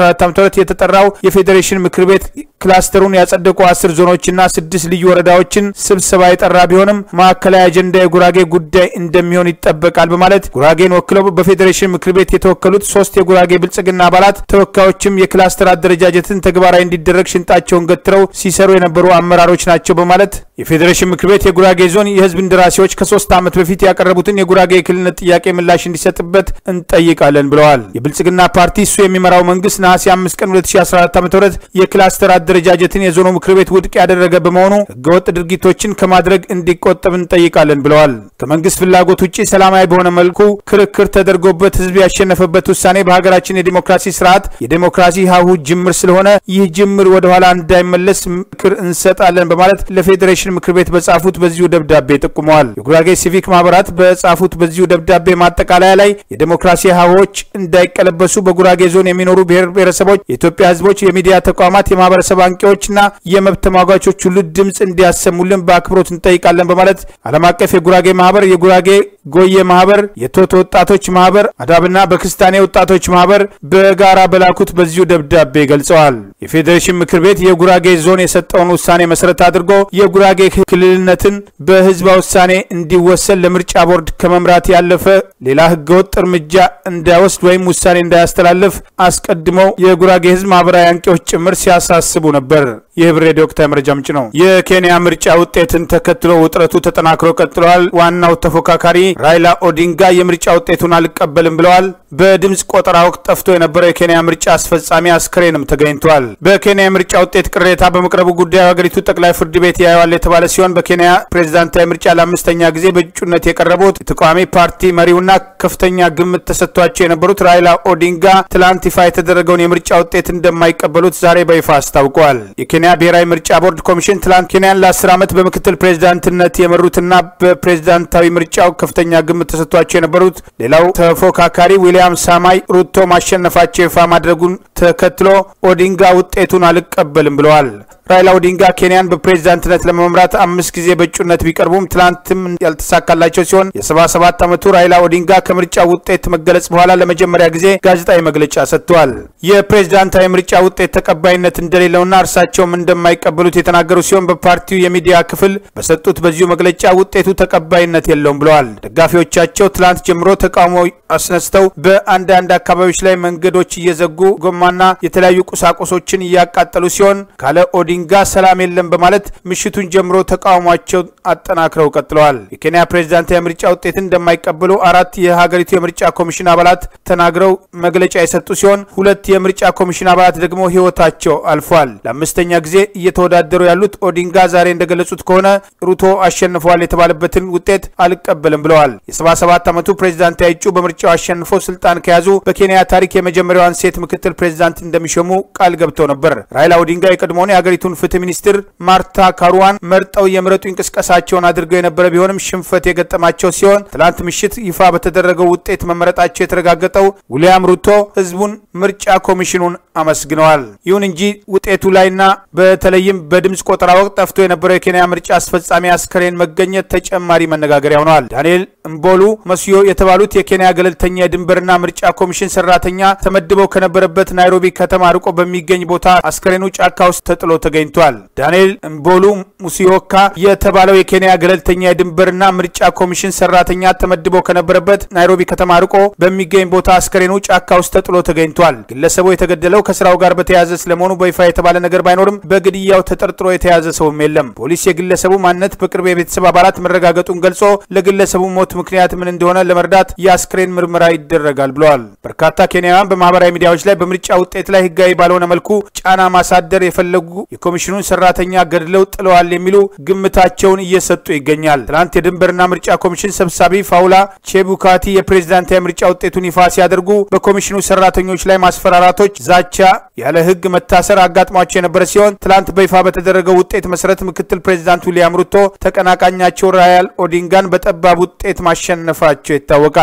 መሰረት የተጠራው የፌዴሬሽን ምክር ቤት ክላስተሩን ያጸደቁ አስር ዞኖችና ስድስት ልዩ ወረዳዎችን ስብሰባ የጠራ ቢሆንም ማዕከላዊ አጀንዳ የጉራጌ ጉዳይ እንደሚሆን ይጠበቃል በማለት ጉራጌን ወክለው በፌዴሬሽን ምክር ቤት የተወከሉት ሶስት የጉራጌ ብልጽግና አባላት ተወካዮችም የክላስተር አደረጃጀትን ተግባራዊ እንዲደረግ ሽንጣቸውን ገትረው ሲሰሩ የነበሩ አመራሮች ናቸው በማለት የፌዴሬሽን ምክር ቤት የጉራጌ ዞን የህዝብ እንደራሴዎች ከሶስት ዓመት በፊት ያቀረቡትን የጉራጌ የክልልነት ጥያቄ ምላሽ እንዲሰጥበት እንጠይቃለን ብለዋል። የብልጽግና ፓርቲ እሱ የሚመራው መንግስት ነሐሴ 5 ቀን 2014 ዓ ም የክላስተር አደረጃጀትን የዞኑ ምክር ቤት ውድቅ ያደረገ በመሆኑ ህገወጥ ድርጊቶችን ከማድረግ እንዲቆጠብ እንጠይቃለን ብለዋል። ከመንግስት ፍላጎት ውጭ ሰላማዊ በሆነ መልኩ ክርክር ተደርጎበት ህዝብ ያሸነፈበት ውሳኔ በሀገራችን የዲሞክራሲ ስርዓት የዲሞክራሲ ሀሁ ጅምር ስለሆነ ይህ ጅምር ወደኋላ እንዳይመለስ ምክር እንሰጣለን በማለት ለፌዴሬሽን ምክር ቤት በጻፉት በዚሁ ደብዳቤ ጠቁመዋል። የጉራጌ ሲቪክ ማህበራት በጻፉት በዚሁ ደብዳቤ ማጠቃለያ ላይ የዲሞክራሲ ሀሆች እንዳይቀለበሱ በጉራጌ ዞን የሚኖሩ ብሔር ብሔረሰቦች፣ የኢትዮጵያ ህዝቦች፣ የሚዲያ ተቋማት፣ የማህበረሰብ አንቂዎችና የመብት ተሟጋቾች ሁሉ ድምፅ እንዲያሰሙልን በአክብሮት እንጠይቃለን በማለት ዓለም አቀፍ የጉራጌ ማህበር፣ የጉራጌ ጎየ ማህበር፣ የቶቶ ወጣቶች ማህበር፣ አዳብና በክስታኔ ወጣቶች ማህበር በጋራ በላኩት በዚሁ ደብዳቤ ገልጸዋል። የፌዴሬሽን ምክር ቤት የጉራጌ ዞን የሰጠውን ውሳኔ መሰረት አድርጎ የጉራጌ ክልልነትን በህዝበ ውሳኔ እንዲወሰን ለምርጫ ቦርድ ከመምራት ያለፈ ሌላ ህገወጥ እርምጃ እንዳይወስድ ወይም ውሳኔ እንዳያስተላልፍ አስቀድመው የጉራጌ ህዝብ ማህበራዊ አንቂዎች ጭምር ሲያሳስቡ ነበር። ይህ ህብር ሬዲዮ ወቅታዊ መረጃ ምንጭ ነው። የኬንያ ምርጫ ውጤትን ተከትሎ ውጥረቱ ተጠናክሮ ቀጥለዋል። ዋናው ተፎካካሪ ራይላ ኦዲንጋ የምርጫ ውጤቱን አልቀበልም ብለዋል። በድምፅ ቆጠራ ወቅት ጠፍቶ የነበረው የኬንያ ምርጫ አስፈጻሚ አስክሬንም ተገኝቷል። በኬንያ የምርጫ ውጤት ቅሬታ በመቅረቡ ጉዳዩ ሀገሪቱ ጠቅላይ ፍርድ ቤት ያየዋል የተባለ ሲሆን በኬንያ ፕሬዝዳንታዊ ምርጫ ለአምስተኛ ጊዜ በእጩነት የቀረቡት የተቃዋሚ ፓርቲ መሪውና ከፍተኛ ግምት ተሰጥቷቸው የነበሩት ራይላ ኦዲንጋ ትላንት ይፋ የተደረገውን የምርጫ ውጤት እንደማይቀበሉት ዛሬ በይፋ አስታውቀዋል። የኬንያ ብሔራዊ ምርጫ ቦርድ ኮሚሽን ትላንት ኬንያን ለአስር ዓመት በምክትል ፕሬዝዳንትነት የመሩትና በፕሬዝዳንታዊ ምርጫው ከፍተኛ ግምት ተሰጥቷቸው የነበሩት ሌላው ተፎካካሪ ዊሊያም ሳማይ ሩቶ ማሸነፋቸው ይፋ ማድረጉን ተከትሎ ኦዲንጋ ውጤቱን አልቀበልም ብለዋል። ራይላ ኦዲንጋ ኬንያን በፕሬዝዳንትነት ለመምራት አምስት ጊዜ በእጩነት ቢቀርቡም ትላንትም ያልተሳካላቸው ሲሆን የ77 ዓመቱ ራይላ ኦዲንጋ ከምርጫ ውጤት መገለጽ በኋላ ለመጀመሪያ ጊዜ ጋዜጣዊ መግለጫ ሰጥተዋል። የፕሬዝዳንታዊ ምርጫ ውጤት ተቀባይነት እንደሌለውና እርሳቸውም እንደማይቀበሉት የተናገሩ ሲሆን በፓርቲው የሚዲያ ክፍል በሰጡት በዚሁ መግለጫ ውጤቱ ተቀባይነት የለውም ብለዋል። ደጋፊዎቻቸው ትላንት ጀምሮ ተቃውሞ አስነስተው በአንዳንድ አካባቢዎች ላይ መንገዶች እየዘጉ ጎማና የተለያዩ ቁሳቁሶችን እያቃጠሉ ሲሆን ካለ ኦዲንጋ ሰላም የለም በማለት ምሽቱን ጀምሮ ተቃውሟቸው አጠናክረው ቀጥለዋል። የኬንያ ፕሬዝዳንታዊ የምርጫ ውጤትን እንደማይቀበሉ አራት የሀገሪቱ የምርጫ ኮሚሽን አባላት ተናግረው መግለጫ የሰጡ ሲሆን ሁለት የምርጫ ኮሚሽን አባላት ደግሞ ሕይወታቸው አልፏል። ለአምስተኛ ጊዜ እየተወዳደሩ ያሉት ኦዲንጋ ዛሬ እንደገለጹት ከሆነ ሩቶ አሸንፈዋል የተባለበትን ውጤት አልቀበልም ብለዋል። የ77 ዓመቱ ፕሬዝዳንታዊ እጩ በምርጫው አሸንፈው ስልጣን ከያዙ በኬንያ ታሪክ የመጀመሪያዋን ሴት ምክትል ፕሬዝዳንት እንደሚሾሙ ቃል ገብተው ነበር። ራይላ ኦዲንጋ የቀድሞውን የሀገሪቱን ፍትህ ሚኒስትር ማርታ ካሩዋን መርጠው የምረጡ እንቅስቃሴያቸውን አድርገው የነበረ ቢሆንም ሽንፈት የገጠማቸው ሲሆን ትላንት ምሽት ይፋ በተደረገው ውጤት መመረጣቸው የተረጋገጠው ዊልያም ሩቶ ህዝቡን ምርጫ ኮሚሽኑን አመስግነዋል። ይሁን እንጂ ውጤቱ ላይና በተለይም በድምፅ ቆጠራ ወቅት ጠፍቶ የነበረው የኬንያ ምርጫ አስፈጻሚ አስከሬን መገኘት ተጨማሪ መነጋገሪያ ሆነዋል። ዳንኤል እምቦሉ መስዮ የተባሉት የኬንያ ገለልተኛ የድንበርና ምርጫ ኮሚሽን ሰራተኛ ተመድበው ከነበረበት ናይሮቢ ከተማ ርቆ በሚገኝ ቦታ አስከሬኑ ጫካ ውስጥ ተጥሎ ተገኝቷል። ዳንኤል እምቦሉ ሙሲዮካ የተባለው የኬንያ ገለልተኛ የድንበርና ምርጫ ኮሚሽን ሰራተኛ ተመድበው ከነበረበት ናይሮቢ ከተማ ርቆ በሚገኝ ቦታ አስከሬኑ ጫካ ውስጥ ተጥሎ ተገኝቷል። ግለሰቡ የተገደለው ከስራው ጋር በተያያዘ ስለመሆኑ በይፋ የተባለ ነገር ባይኖርም በግድያው ተጠርጥሮ የተያዘ ሰውም የለም። ፖሊስ የግለሰቡ ማንነት በቅርብ የቤተሰብ አባላት መረጋገጡን ገልጾ ለግለሰቡ ሞት ምክንያት ምን እንደሆነ ለመርዳት የአስክሬን ምርመራ ይደረጋል ብለዋል። በርካታ ኬንያውያን በማህበራዊ ሚዲያዎች ላይ በምርጫ ውጤት ላይ ህጋዊ ባልሆነ መልኩ ጫና ማሳደር የፈለጉ የኮሚሽኑን ሰራተኛ ገድለው ጥለዋል የሚሉ ግምታቸውን እየሰጡ ይገኛል። ትናንት የድንበርና ምርጫ ኮሚሽን ሰብሳቢ ፋውላ ቼቡካቲ የፕሬዝዳንታዊ ምርጫ ውጤቱን ይፋ ሲያደርጉ በኮሚሽኑ ሰራተኞች ላይ ማስፈራራቶች፣ ዛቻ፣ ያለ ህግ መታሰር አጋጥሟቸው የነበረ ሲሆን ትላንት በይፋ በተደረገው ውጤት መሰረት ምክትል ፕሬዚዳንት ዊሊያም ሩቶ ተቀናቃኛቸው ራያል ኦዲንጋን በጠባብ ውጤት ማሸነፋቸው ይታወቃል።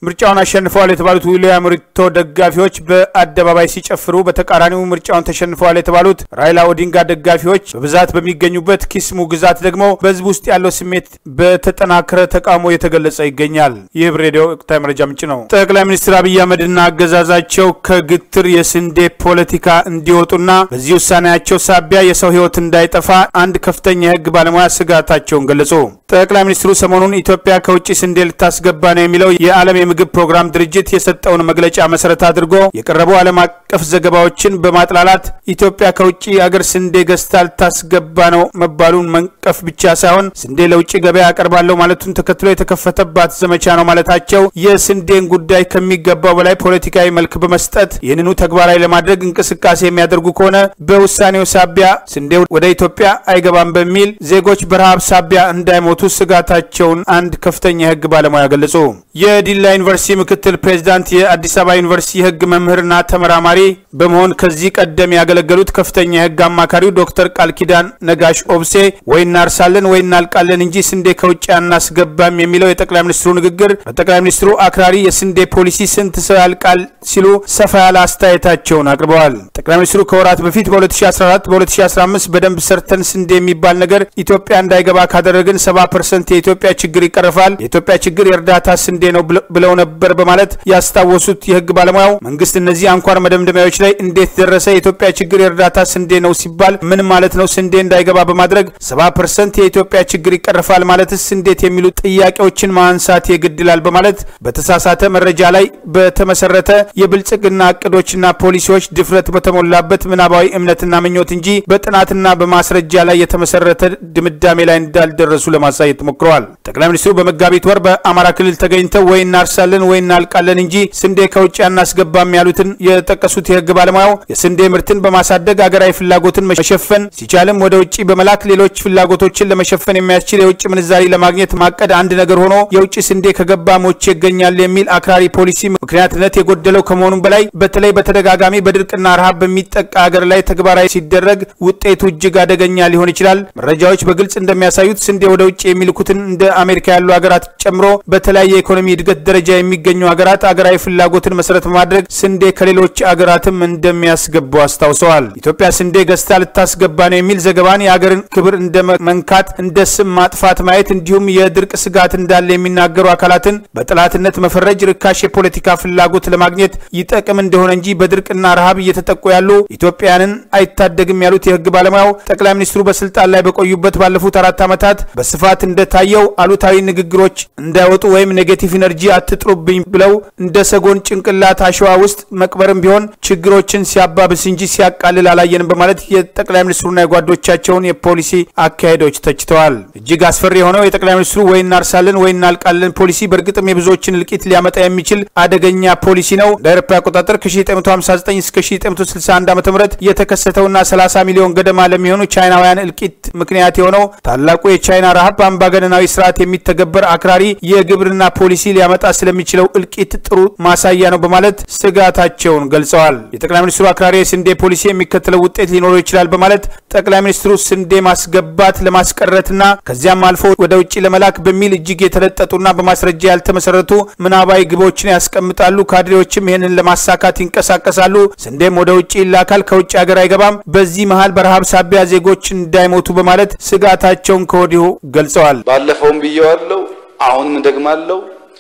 ምርጫውን አሸንፈዋል የተባሉት ዊልያም ሩቶ ደጋፊዎች በአደባባይ ሲጨፍሩ፣ በተቃራኒው ምርጫውን ተሸንፈዋል የተባሉት ራይላ ኦዲንጋ ደጋፊዎች በብዛት በሚገኙበት ኪስሙ ግዛት ደግሞ በህዝብ ውስጥ ያለው ስሜት በተጠናከረ ተቃውሞ የተገለጸ ይገኛል። ይህ ሬዲዮ ወቅታዊ መረጃ ምንጭ ነው። ጠቅላይ ሚኒስትር አብይ አህመድና አገዛዛቸው ከግትር የስንዴ ፖለቲካ እንዲወጡና በዚህ ውሳኔያቸው ሳቢያ የሰው ህይወት እንዳይጠፋ አንድ ከፍተኛ የህግ ባለሙያ ስጋታቸውን ገለጹ። ጠቅላይ ሚኒስትሩ ሰሞኑን ኢትዮጵያ ከውጭ ስንዴ ልታስገባ ነው የሚለው የዓለም የምግብ ፕሮግራም ድርጅት የሰጠውን መግለጫ መሰረት አድርጎ የቀረቡ ዓለም አቀፍ ዘገባዎችን በማጥላላት ኢትዮጵያ ከውጭ አገር ስንዴ ገዝታ ልታስገባ ነው መባሉን መንቀፍ ብቻ ሳይሆን ስንዴ ለውጭ ገበያ አቀርባለሁ ማለቱን ተከትሎ የተከፈተባት ዘመቻ ነው ማለታቸው የስንዴን ጉዳይ ከሚገባው በላይ ፖለቲካዊ መልክ በመስጠት ይህንኑ ተግባራዊ ለማድረግ እንቅስቃሴ የሚያደርጉ ከሆነ በውሳኔው ሳቢያ ስንዴ ወደ ኢትዮጵያ አይገባም በሚል ዜጎች በረሃብ ሳቢያ እንዳይሞቱ ስጋታቸውን አንድ ከፍተኛ የህግ ባለሙያ ገለጹ። የዲላ ዩኒቨርሲቲ ምክትል ፕሬዚዳንት፣ የአዲስ አበባ ዩኒቨርሲቲ የህግ መምህርና ተመራማሪ በመሆን ከዚህ ቀደም ያገለገሉት ከፍተኛ የህግ አማካሪው ዶክተር ቃል ኪዳን ነጋሽ ኦብሴ ወይ እናርሳለን ወይ እናልቃለን እንጂ ስንዴ ከውጭ አናስገባም የሚለው የጠቅላይ ሚኒስትሩ ንግግር በጠቅላይ ሚኒስትሩ አክራሪ የስንዴ ፖሊሲ ስንት ሰው ያልቃል ሲሉ ሰፋ ያለ አስተያየታቸውን አቅርበዋል። ጠቅላይ ሚኒስትሩ ከወራት በፊት በ2014 በ2015 በደንብ ሰርተን ስንዴ የሚባል ነገር ኢትዮጵያ እንዳይገባ ካደረግን 70 ፐርሰንት የኢትዮጵያ ችግር ይቀርፋል፣ የኢትዮጵያ ችግር የእርዳታ ስንዴ ነው ብለው ነበር በማለት ያስታወሱት የህግ ባለሙያው መንግስት እነዚህ አንኳር መደምደሚያዎች ላይ እንዴት ደረሰ? የኢትዮጵያ ችግር የእርዳታ ስንዴ ነው ሲባል ምን ማለት ነው? ስንዴ እንዳይገባ በማድረግ 70 ፐርሰንት የኢትዮጵያ ችግር ይቀርፋል ማለትስ እንዴት የሚሉ ጥያቄዎችን ማንሳት የግድላል በማለት በተሳሳተ መረጃ ላይ በተመሰረተ የብልጽግና እቅዶችና ፖሊሲዎች ድፍረት በተሞላበት ምናባዊ እምነትና ምኞት እንጂ በጥናትና በማስረጃ ላይ የተመሰረተ ድምዳሜ ላይ እንዳልደረሱ ለማሳየት ሞክረዋል። ጠቅላይ ሚኒስትሩ በመጋቢት ወር በአማራ ክልል ተገኝተው ወይ እናርሳለን ወይ እናልቃለን እንጂ ስንዴ ከውጭ አናስገባም ያሉትን የጠቀሱት የህግ ባለሙያው የስንዴ ምርትን በማሳደግ አገራዊ ፍላጎትን መሸፈን ሲቻልም ወደ ውጭ በመላክ ሌሎች ፍላጎቶችን ለመሸፈን የሚያስችል የውጭ ምንዛሪ ለማግኘት ማቀድ አንድ ነገር ሆኖ የውጭ ስንዴ ከገባ ሞቼ ይገኛል የሚል አክራሪ ፖሊሲ ምክንያትነት የጎደለው ከመሆኑም በላይ በተለይ በተደጋጋሚ በድርቅና ረሃብ በሚጠቃ ሀገር ላይ ተግባራዊ ሲደረግ ውጤቱ እጅግ አደገኛ ሊሆን ይችላል። መረጃዎች በግልጽ እንደሚያሳዩት ስንዴ ወደ ውጭ የሚልኩትን እንደ አሜሪካ ያሉ ሀገራት ጨምሮ በተለያየ የኢኮኖሚ እድገት ደረጃ የሚገኙ ሀገራት አገራዊ ፍላጎትን መሰረት በማድረግ ስንዴ ከሌሎች አገራትም እንደሚያስገቡ አስታውሰዋል። ኢትዮጵያ ስንዴ ገዝታ ልታስገባ ነው የሚል ዘገባን የአገርን ክብር እንደ መንካት፣ እንደ ስም ማጥፋት ማየት እንዲሁም የድርቅ ስጋት እንዳለ የሚናገሩ አካላትን በጠላትነት መፈረጅ ርካሽ የፖለቲካ ፍላጎት ለማግኘት ይጠቅም እንደሆነ እንጂ በድርቅና ረሃብ እየተጠቁ ያሉ ኢትዮጵያውያንን አይታደግም ያሉት የህግ ባለሙያው ጠቅላይ ሚኒስትሩ በስልጣን ላይ በቆዩበት ባለፉት አራት ዓመታት በስፋት እንደታየው አሉታዊ ንግግሮች እንዳይወጡ ወይም ኔጌቲቭ ኢነርጂ አትጥሩብኝ ብለው እንደ ሰጎን ጭንቅላት አሸዋ ውስጥ መቅበርም ቢሆን ችግሮችን ሲያባብስ እንጂ ሲያቃልል አላየንም በማለት የጠቅላይ ሚኒስትሩና የጓዶቻቸውን የፖሊሲ አካሄዶች ተችተዋል። እጅግ አስፈሪ የሆነው የጠቅላይ ሚኒስትሩ ወይ እናርሳለን ወይ እናልቃለን ፖሊሲ በእርግጥም የብዙዎችን እልቂት ሊያመጣ የሚችል አደገኛ ፖሊሲ ነው። እንደ አውሮፓ አቆጣጠር ከ1959 እስከ 1961 ዓ ም የተከሰተውና 30 ሚሊዮን ገደማ ለሚሆኑ ቻይናውያን እልቂት ምክንያት የሆነው ታላቁ የቻይና ረሃብ በአምባገነናዊ ስርዓት የሚተገበር አክራሪ የግብርና ፖሊሲ ሊያመጣ ስለሚችለው እልቂት ጥሩ ማሳያ ነው በማለት ስጋታቸውን ገልጸዋል። የጠቅላይ ሚኒስትሩ አክራሪ የስንዴ ፖሊሲ የሚከተለው ውጤት ሊኖረው ይችላል በማለት ጠቅላይ ሚኒስትሩ ስንዴ ማስገባት ለማስቀረትና ከዚያም አልፎ ወደ ውጭ ለመላክ በሚል እጅግ የተለጠጡና በማስረጃ ያልተመሰረቱ ምናባዊ ግቦችን ያስቀምጣሉ። ካድሬዎችም ይህንን ለማሳካት ይንቀሳቀሳሉ። ስንዴም ወደ ውጭ ይላካል፣ ከውጭ ሀገር አይገባም። በዚህ መሀል በረሃብ ሳቢያ ዜጎች እንዳይሞቱ በማለት ስጋታቸውን ከወዲሁ ገልጸዋል። ባለፈውም ብየዋለው፣ አሁንም ደግማለው።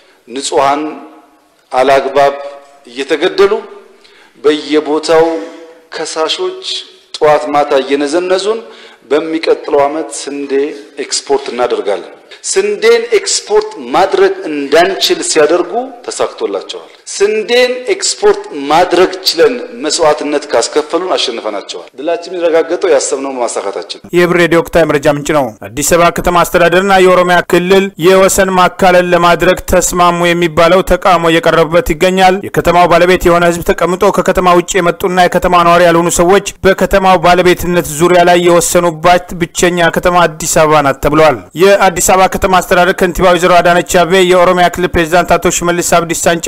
ንጹሐን አላግባብ እየተገደሉ በየቦታው ከሳሾች ጠዋት ማታ እየነዘነዙን በሚቀጥለው ዓመት ስንዴ ኤክስፖርት እናደርጋለን። ስንዴን ኤክስፖርት ማድረግ እንዳንችል ሲያደርጉ ተሳክቶላቸዋል። ስንዴን ኤክስፖርት ማድረግ ችለን መስዋዕትነት ካስከፈሉን አሸንፈናቸዋል። ድላችን የሚረጋገጠው ያሰብነው ማሳካታችን። የህብር ሬዲዮ ወቅታዊ መረጃ ምንጭ ነው። አዲስ አበባ ከተማ አስተዳደርና የኦሮሚያ ክልል የወሰን ማካለል ለማድረግ ተስማሙ የሚባለው ተቃውሞ እየቀረበበት ይገኛል። የከተማው ባለቤት የሆነ ህዝብ ተቀምጦ ከከተማ ውጭ የመጡና የከተማ ነዋሪ ያልሆኑ ሰዎች በከተማው ባለቤትነት ዙሪያ ላይ የወሰኑባት ብቸኛ ከተማ አዲስ አበባ ናት ተብለዋል። የአዲስ አበባ ከተማ አስተዳደር ከንቲባ ወይዘሮ አዳነች አቤቤ የኦሮሚያ ክልል ፕሬዚዳንት አቶ ሽመልስ አብዲሳን ጨምሮ የፌዴራል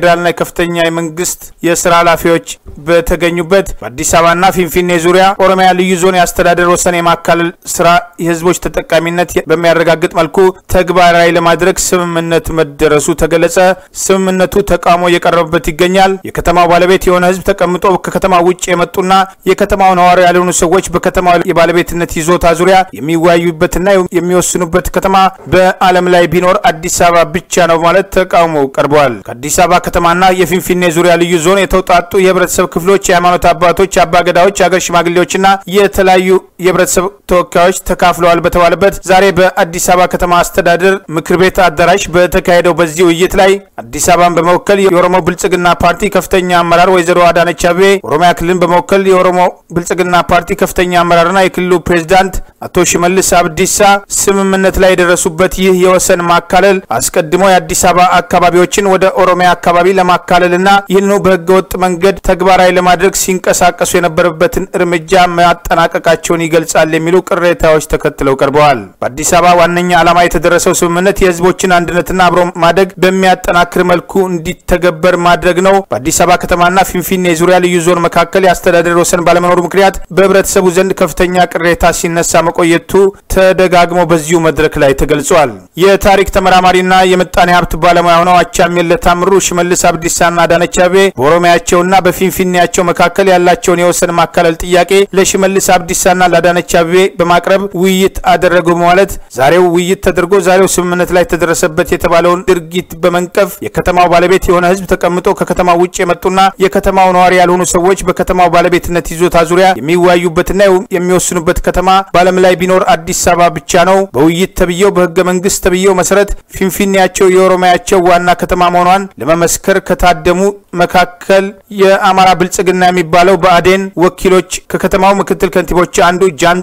የፌዴራልና የከፍተኛ የመንግስት የስራ ኃላፊዎች በተገኙበት በአዲስ አበባና ፊንፊኔ ዙሪያ ኦሮሚያ ልዩ ዞን የአስተዳደር ወሰን የማካለል ስራ የህዝቦች ተጠቃሚነት በሚያረጋግጥ መልኩ ተግባራዊ ለማድረግ ስምምነት መደረሱ ተገለጸ። ስምምነቱ ተቃውሞ እየቀረበበት ይገኛል። የከተማው ባለቤት የሆነ ህዝብ ተቀምጦ ከከተማ ውጭ የመጡና የከተማው ነዋሪ ያልሆኑ ሰዎች በከተማው የባለቤትነት ይዞታ ዙሪያ የሚወያዩበትና የሚወስኑበት ከተማ በዓለም ላይ ቢኖር አዲስ አበባ ብቻ ነው ማለት ተቃውሞ ቀርበዋል። ከአዲስ አበባ ከተማና የፊንፊኔ ዙሪያ ልዩ ዞን የተውጣጡ የህብረተሰብ ክፍሎች፣ የሃይማኖት አባቶች፣ አባገዳዎች፣ የሀገር ሽማግሌዎችና የተለያዩ የህብረተሰብ ተወካዮች ተካፍለዋል በተባለበት ዛሬ በአዲስ አበባ ከተማ አስተዳደር ምክር ቤት አዳራሽ በተካሄደው በዚህ ውይይት ላይ አዲስ አበባን በመወከል የኦሮሞ ብልጽግና ፓርቲ ከፍተኛ አመራር ወይዘሮ አዳነች አቤቤ፣ ኦሮሚያ ክልልን በመወከል የኦሮሞ ብልጽግና ፓርቲ ከፍተኛ አመራርና የክልሉ ፕሬዝዳንት አቶ ሽመልስ አብዲሳ ስምምነት ላይ የደረሱበት ይህ የወሰን ማካለል አስቀድሞ የአዲስ አበባ አካባቢዎችን ወደ ኦሮሚያ አካባቢ ለማካለልና ይህንኑ በህገወጥ መንገድ ተግባራዊ ለማድረግ ሲንቀሳቀሱ የነበረበትን እርምጃ ማጠናቀቃቸውን ይገልጻል የሚሉ ቅሬታዎች ተከትለው ቀርበዋል። በአዲስ አበባ ዋነኛ ዓላማ የተደረሰው ስምምነት የህዝቦችን አንድነትና አብሮ ማደግ በሚያጠናክር መልኩ እንዲተገበር ማድረግ ነው። በአዲስ አበባ ከተማና ፊንፊኔ ዙሪያ ልዩ ዞን መካከል የአስተዳደር ወሰን ባለመኖሩ ምክንያት በህብረተሰቡ ዘንድ ከፍተኛ ቅሬታ ሲነሳ መቆየቱ ተደጋግሞ በዚሁ መድረክ ላይ ተገልጿል። የታሪክ ተመራማሪና የምጣኔ ሀብት ባለሙያ ሆነው አቻምየለ ታምሩ ሽመልስ አብዲሳና አዳነች አቤቤ በኦሮሚያቸውና በፊንፊኔያቸው መካከል ያላቸውን የወሰን ማካለል ጥያቄ ለሽመልስ አብዲሳና ለአዳነች አቤቤ በማቅረብ ውይይት አደረጉ በማለት ዛሬው ውይይት ተደርጎ ዛሬው ስምምነት ላይ ተደረሰበት የተባለውን ድርጊት በመንቀፍ የከተማው ባለቤት የሆነ ህዝብ ተቀምጦ ከከተማው ውጭ የመጡና የከተማው ነዋሪ ያልሆኑ ሰዎች በከተማው ባለቤትነት ይዞታ ዙሪያ የሚወያዩበትና የሚወስኑበት ከተማ በዓለም ላይ ቢኖር አዲስ አበባ ብቻ ነው። በውይይት ተብዬው በህገ መንግስት ተብዬው መሰረት ፊንፊኔያቸው የኦሮሚያቸው ዋና ከተማ መሆኗን ለመመስከር ከታደሙ መካከል የአማራ ብልጽግና የሚባለው ብአዴን ወኪሎች ከከተማው ምክትል ከንቲቦች አንዱ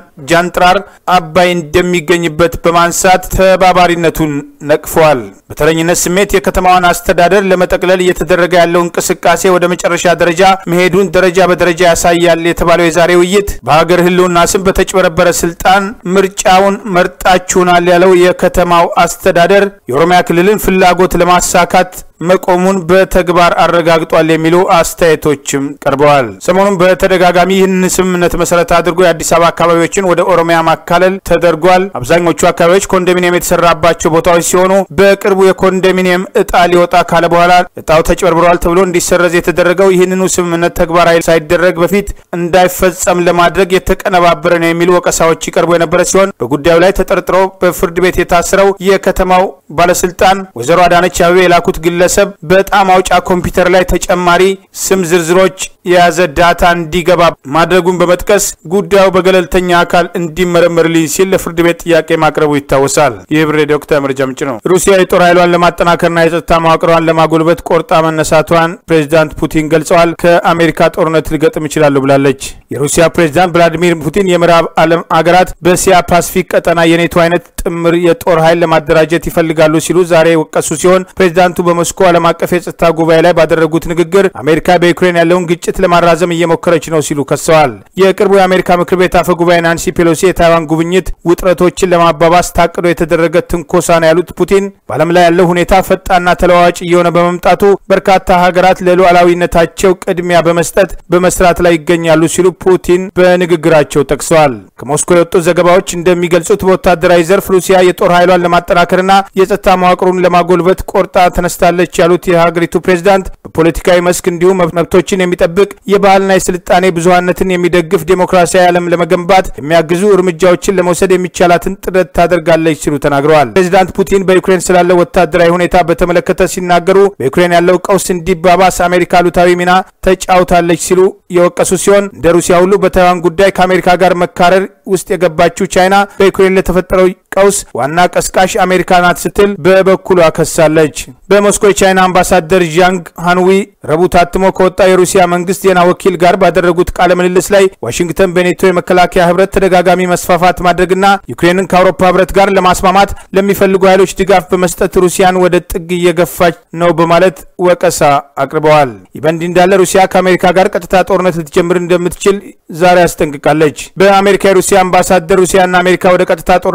ጃንጥራር አባይ እንደሚገኝበት በማንሳት ተባባሪነቱን ነቅፈዋል። በተረኝነት ስሜት የከተማዋን አስተዳደር ለመጠቅለል እየተደረገ ያለው እንቅስቃሴ ወደ መጨረሻ ደረጃ መሄዱን ደረጃ በደረጃ ያሳያል የተባለው የዛሬ ውይይት በሀገር ህልውና ስም በተጭበረበረ ስልጣን ምርጫውን መርጣችሁናል ያለው የከተማው አስተዳደር የኦሮሚያ ክልልን ፍላጎት ለማሳካት መቆሙን በተግባር አረጋግጧል የሚሉ አስተያየቶችም ቀርበዋል። ሰሞኑን በተደጋጋሚ ይህን ስምምነት መሰረት አድርጎ የአዲስ አበባ አካባቢዎችን ወደ ኦሮሚያ ማካለል ተደርጓል። አብዛኞቹ አካባቢዎች ኮንዶሚኒየም የተሰራባቸው ቦታዎች ሲሆኑ በቅርቡ የኮንዶሚኒየም እጣ ሊወጣ ካለ በኋላ እጣው ተጭበርብሯል ተብሎ እንዲሰረዝ የተደረገው ይህንኑ ስምምነት ተግባራዊ ሳይደረግ በፊት እንዳይፈጸም ለማድረግ የተቀነባበረ ነው የሚሉ ወቀሳዎች ይቀርቡ የነበረ ሲሆን በጉዳዩ ላይ ተጠርጥሮ በፍርድ ቤት የታሰረው የከተማው ባለስልጣን ወይዘሮ አዳነች አቤቤ የላኩት ግለ ግለሰብ በጣም አውጫ ኮምፒውተር ላይ ተጨማሪ ስም ዝርዝሮች የያዘ ዳታ እንዲገባ ማድረጉን በመጥቀስ ጉዳዩ በገለልተኛ አካል እንዲመረመርልኝ ሲል ለፍርድ ቤት ጥያቄ ማቅረቡ ይታወሳል። ይህ ብሬ ዶክተር መረጃ ምንጭ ነው። ሩሲያ የጦር ኃይሏን ለማጠናከርና የጸጥታ መዋቅሯን ለማጎልበት ቆርጣ መነሳቷን ፕሬዚዳንት ፑቲን ገልጸዋል። ከአሜሪካ ጦርነት ልገጥም ይችላሉ ብላለች። የሩሲያ ፕሬዚዳንት ቭላዲሚር ፑቲን የምዕራብ ዓለም አገራት በእስያ ፓሲፊክ ቀጠና የኔቶ አይነት ጥምር የጦር ኃይል ለማደራጀት ይፈልጋሉ ሲሉ ዛሬ የወቀሱ ሲሆን ፕሬዚዳንቱ በሞስኮ ዓለም አቀፍ የጸጥታ ጉባኤ ላይ ባደረጉት ንግግር አሜሪካ በዩክሬን ያለውን ግጭት ለማራዘም እየሞከረች ነው ሲሉ ከሰዋል። የቅርቡ የአሜሪካ ምክር ቤት አፈ ጉባኤ ናንሲ ፔሎሲ የታይዋን ጉብኝት ውጥረቶችን ለማባባስ ታቅዶ የተደረገ ትንኮሳ ነው ያሉት ፑቲን በዓለም ላይ ያለው ሁኔታ ፈጣንና ተለዋዋጭ እየሆነ በመምጣቱ በርካታ ሀገራት ለሉዓላዊነታቸው ቅድሚያ በመስጠት በመስራት ላይ ይገኛሉ ሲሉ ፑቲን በንግግራቸው ጠቅሰዋል። ከሞስኮ የወጡ ዘገባዎች እንደሚገልጹት በወታደራዊ ዘርፍ ሩሲያ የጦር ኃይሏን ለማጠናከርና የጸጥታ መዋቅሩን ለማጎልበት ቆርጣ ተነስታለች ያሉት የሀገሪቱ ፕሬዝዳንት በፖለቲካዊ መስክ እንዲሁም መብቶችን የሚጠብቅ የባህልና የስልጣኔ ብዙሀነትን የሚደግፍ ዴሞክራሲያዊ ዓለም ለመገንባት የሚያግዙ እርምጃዎችን ለመውሰድ የሚቻላትን ጥረት ታደርጋለች ሲሉ ተናግረዋል። ፕሬዚዳንት ፑቲን በዩክሬን ስላለው ወታደራዊ ሁኔታ በተመለከተ ሲናገሩ በዩክሬን ያለው ቀውስ እንዲባባስ አሜሪካ አሉታዊ ሚና ተጫውታለች ሲሉ የወቀሱ ሲሆን እንደ ሩሲያ ሁሉ በታይዋን ጉዳይ ከአሜሪካ ጋር መካረር ውስጥ የገባችው ቻይና በዩክሬን ለተፈጠረው ቀውስ ዋና ቀስቃሽ አሜሪካ ናት ስትል በበኩሏ ከሳለች። በሞስኮ የቻይና አምባሳደር ዣንግ ሃንዊ ረቡዕ ታትሞ ከወጣ የሩሲያ መንግስት ዜና ወኪል ጋር ባደረጉት ቃለ ምልልስ ላይ ዋሽንግተን በኔቶ የመከላከያ ህብረት ተደጋጋሚ መስፋፋት ማድረግና ዩክሬንን ከአውሮፓ ህብረት ጋር ለማስማማት ለሚፈልጉ ኃይሎች ድጋፍ በመስጠት ሩሲያን ወደ ጥግ እየገፋች ነው በማለት ወቀሳ አቅርበዋል። ይህ በእንዲህ እንዳለ ሩሲያ ከአሜሪካ ጋር ቀጥታ ጦርነት ልትጀምር እንደምትችል ዛሬ አስጠንቅቃለች። በአሜሪካ የሩሲያ አምባሳደር ሩሲያና አሜሪካ ወደ ቀጥታ ጦርነት ሊገቡ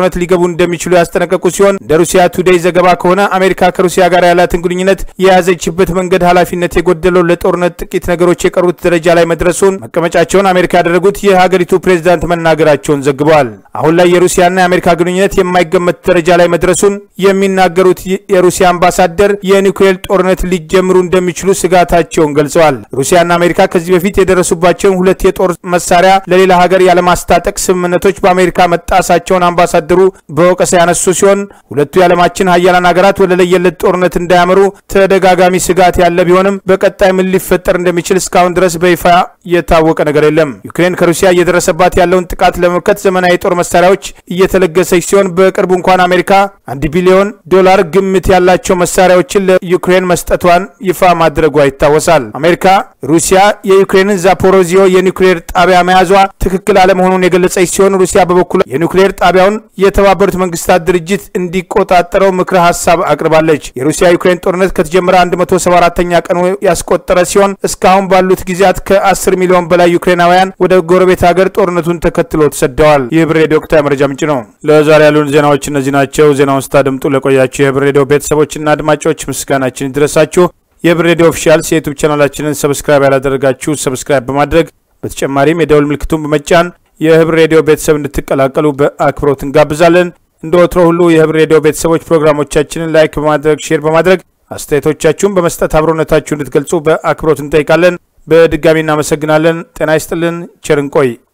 እንደሚችሉ ያስጠነቀቁ ሲሆን እንደ ሩሲያ ቱዴይ ዘገባ ከሆነ አሜሪካ ከሩሲያ ጋር ያላትን ግንኙነት የያዘችበት መንገድ ኃላፊነት የጎደለው ለጦርነት ጥቂት ነገሮች የቀሩት ደረጃ ላይ መድረሱን መቀመጫቸውን አሜሪካ ያደረጉት የሀገሪቱ ፕሬዝዳንት መናገራቸውን ዘግበዋል። አሁን ላይ የሩሲያና የአሜሪካ ግንኙነት የማይገመት ደረጃ ላይ መድረሱን የሚናገሩት የሩሲያ አምባሳደር የኒውክሌር ጦርነት ሊጀምሩ እንደሚችሉ ስጋታቸውን ገልጸዋል። ሩሲያና አሜሪካ ከዚህ በፊት የደረሱባቸውን ሁለት የጦር መሳሪያ ለሌላ ሀገር ያለማስታጠቅ ስምምነቶች በአሜሪካ መጣሳቸውን አምባሳደሩ በወቀሳ ያነሱ ሲሆን ሁለቱ የዓለማችን ሀያላን ሀገራት ወደ ለየለት ጦርነት እንዳያመሩ ተደጋጋሚ ስጋት ያለ ቢሆንም በቀጣይ ምን ሊፈጠር እንደሚችል እስካሁን ድረስ በይፋ የታወቀ ነገር የለም። ዩክሬን ከሩሲያ እየደረሰባት ያለውን ጥቃት ለመመከት ዘመናዊ የጦር መሳሪያዎች እየተለገሰች ሲሆን በቅርቡ እንኳን አሜሪካ አንድ ቢሊዮን ዶላር ግምት ያላቸው መሳሪያዎችን ለዩክሬን መስጠቷን ይፋ ማድረጓ ይታወሳል። አሜሪካ ሩሲያ የዩክሬንን ዛፖሮዚዮ የኒውክሌር ጣቢያ መያዟ ትክክል አለመሆኑን የገለጸች ሲሆን ሩሲያ በበኩሏ የኒውክሌር ጣቢያውን የተባበሩት መንግስታት ድርጅት እንዲቆጣጠረው ምክረ ሀሳብ አቅርባለች። የሩሲያ ዩክሬን ጦርነት ከተጀመረ 174ኛ ቀኑ ያስቆጠረ ሲሆን እስካሁን ባሉት ጊዜያት ከ10 ሚሊዮን በላይ ዩክሬናውያን ወደ ጎረቤት ሀገር ጦርነቱን ተከትሎ ተሰደዋል። ይህ ብር ሬዲዮ ወቅታዊ መረጃ ምንጭ ነው። ለዛሬ ያሉን ዜናዎች እነዚህ ናቸው። ዜናውን ስታደምጡ ለቆያችሁ የብር ሬዲዮ ቤተሰቦችና አድማጮች ምስጋናችን ይድረሳችሁ። የብር ሬዲዮ ኦፊሻልስ የዩቱብ ቻናላችንን ሰብስክራይብ ያላደረጋችሁ ሰብስክራይብ በማድረግ በተጨማሪም የደውል ምልክቱን በመጫን የህብር ሬዲዮ ቤተሰብ እንድትቀላቀሉ በአክብሮት እንጋብዛለን። እንደ ወትሮ ሁሉ የህብር ሬዲዮ ቤተሰቦች ፕሮግራሞቻችንን ላይክ በማድረግ ሼር በማድረግ አስተያየቶቻችሁን በመስጠት አብሮነታችሁ እንድትገልጹ በአክብሮት እንጠይቃለን። በድጋሚ እናመሰግናለን። ጤና ይስጥልን። ቸር እንቆይ።